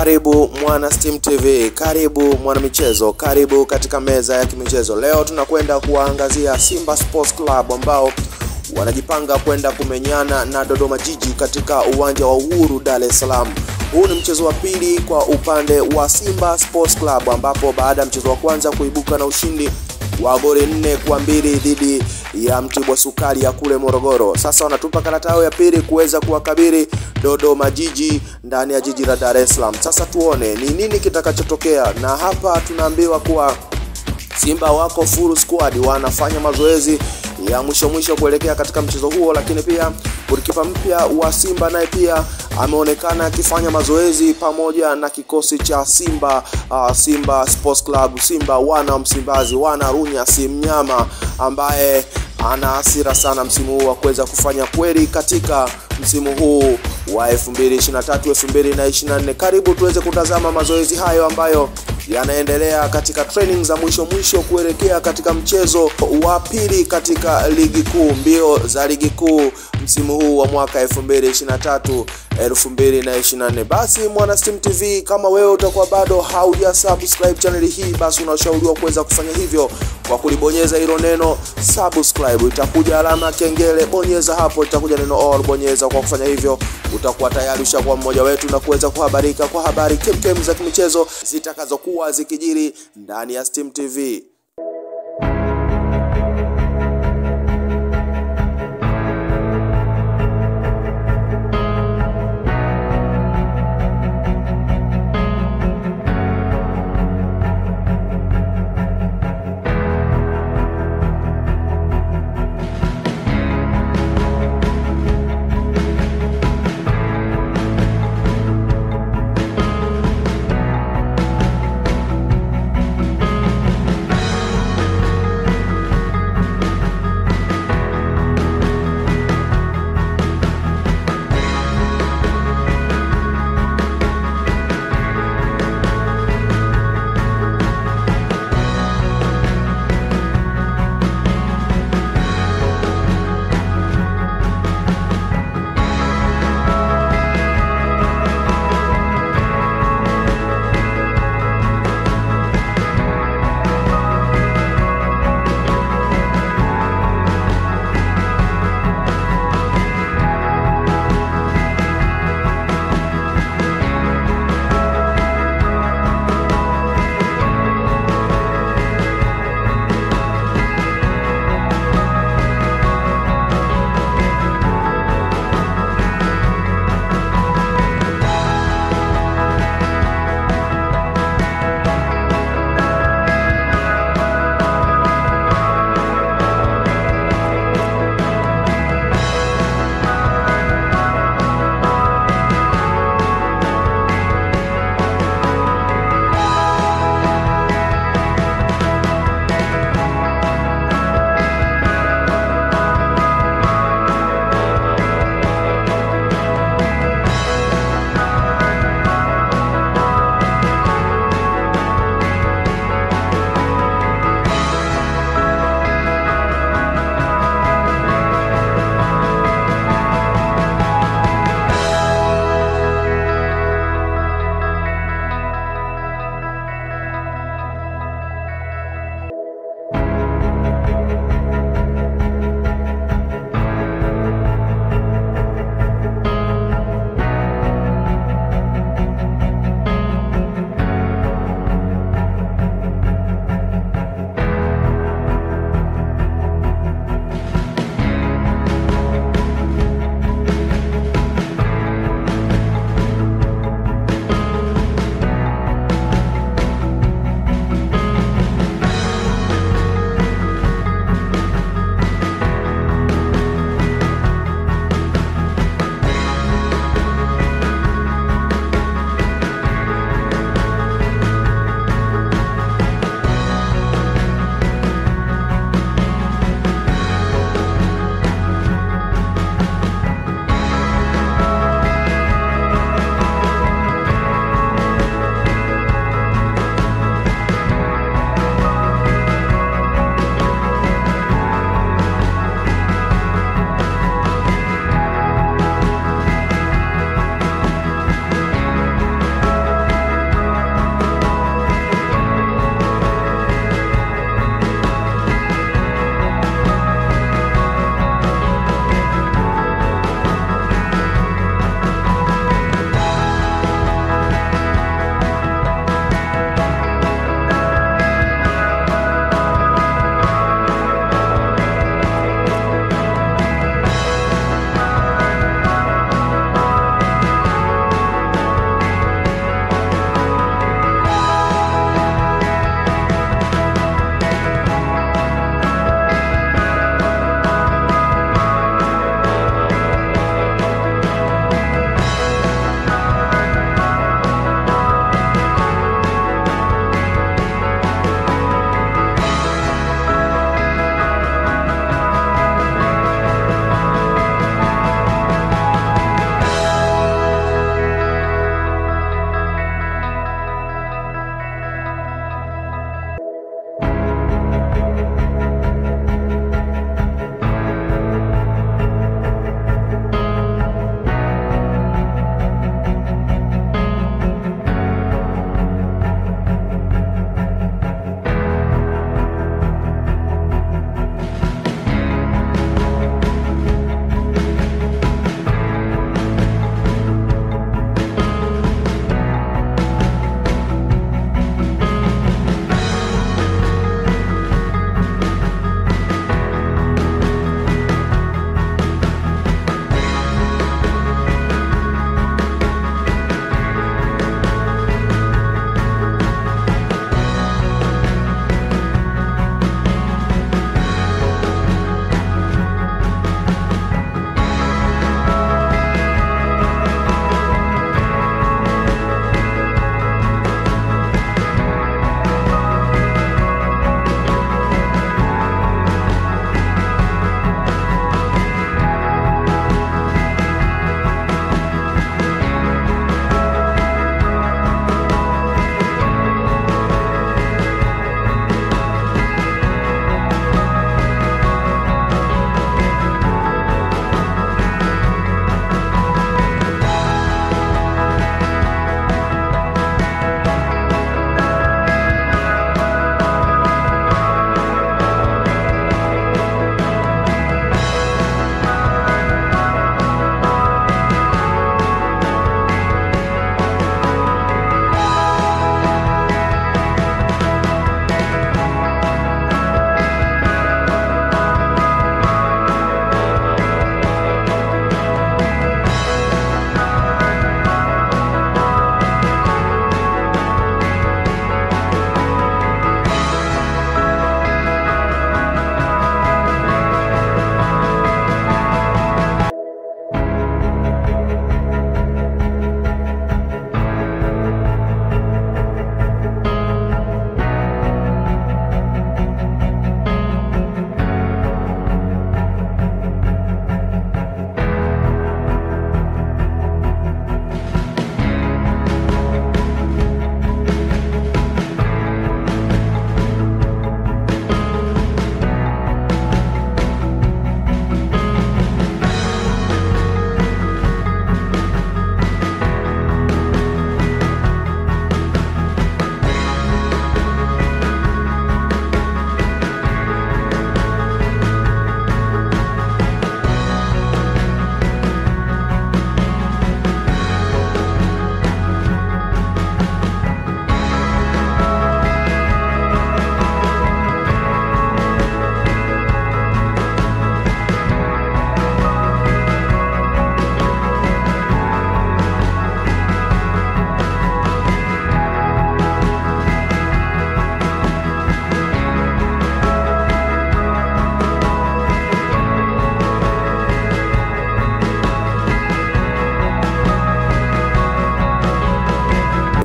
Karibu mwana Steam TV, karibu mwana michezo, karibu katika meza ya kimichezo. Leo tunakwenda kuwaangazia Simba Sports Club ambao wanajipanga kwenda kumenyana na Dodoma Jiji katika uwanja wa Uhuru Dar es Salaam. Huu ni mchezo wa pili kwa upande wa Simba Sports Club ambapo baada ya mchezo wa kwanza kuibuka na ushindi wa goli nne kwa mbili dhidi ya Mtibwa Sukari ya kule Morogoro. Sasa wanatupa karata yao ya pili kuweza kuwakabili Dodoma Jiji ndani ya jiji la Dar es Salaam. Sasa tuone ni nini kitakachotokea, na hapa tunaambiwa kuwa Simba wako full squad, wanafanya mazoezi ya mwisho mwisho kuelekea katika mchezo huo, lakini pia golikipa mpya wa Simba naye pia ameonekana akifanya mazoezi pamoja na kikosi cha Simba uh, Simba Sports Club, Simba wana wa Msimbazi, wana Runya si mnyama ambaye ana hasira sana msimu huu wa kuweza kufanya kweli katika msimu huu wa 2023 2024. Karibu tuweze kutazama mazoezi hayo ambayo yanaendelea katika training za mwisho mwisho kuelekea katika mchezo wa pili katika ligi kuu, mbio za ligi kuu msimu huu wa mwaka 2023 2024. Basi mwana Steam TV, kama wewe utakuwa bado hauja subscribe channel hii, basi unashauriwa kuweza kufanya hivyo kwa kulibonyeza hilo neno subscribe. Itakuja alama kengele, bonyeza hapo, itakuja neno all, bonyeza. Kwa kufanya hivyo, utakuwa tayari ushakuwa mmoja wetu na kuweza kuhabarika kwa habari kemkem za kimichezo zitakazokuwa zikijiri ndani ya Steam TV.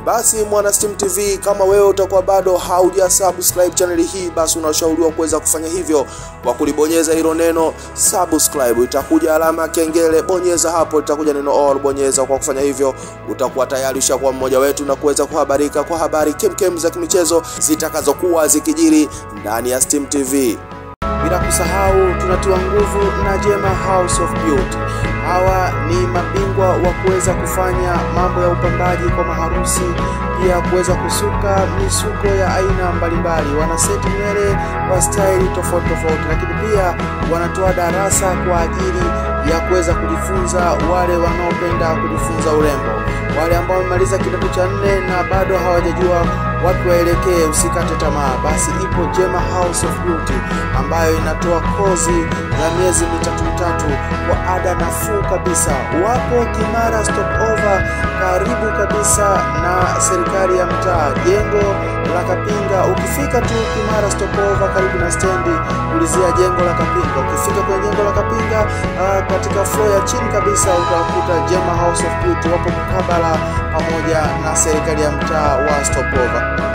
Basi mwana Steam TV, kama wewe utakuwa bado hauja subscribe channel hii, basi unashauriwa kuweza kufanya hivyo kwa kulibonyeza hilo neno subscribe. Itakuja alama ya kengele, bonyeza hapo, itakuja neno all, bonyeza. Kwa kufanya hivyo, utakuwa tayari ushakuwa mmoja wetu na kuweza kuhabarika kwa habari kemkem za kimichezo zitakazokuwa zikijiri ndani ya Steam TV. Bila kusahau tunatiwa nguvu na Jema House of Beauty. Hawa ni mabingwa wa kuweza kufanya mambo ya upambaji kwa maharusi, pia kuweza kusuka misuko ya aina mbalimbali. Wana seti nywele kwa staili tofauti tofauti, lakini pia wanatoa darasa kwa ajili ya kuweza kujifunza wale wanaopenda kujifunza urembo, wale ambao wamemaliza kidato cha nne na bado hawajajua wapi waelekee, usikate tamaa. Basi ipo Jema House of Beauty ambayo inatoa kozi ya miezi mitatu mitatu kwa ada nafuu kabisa. Wapo Kimara Stopover, karibu kabisa na serikali ya mtaa, jengo la Kapinga. Ukifika tu Kimara Stopover, karibu na stendi, ulizia jengo la Kapinga. Ukifika kwenye jengo la Kapinga, uh, katika floor ya chini kabisa utakuta Jema House of Beauty, wapo mkabala pamoja na serikali ya mtaa wa Stopover.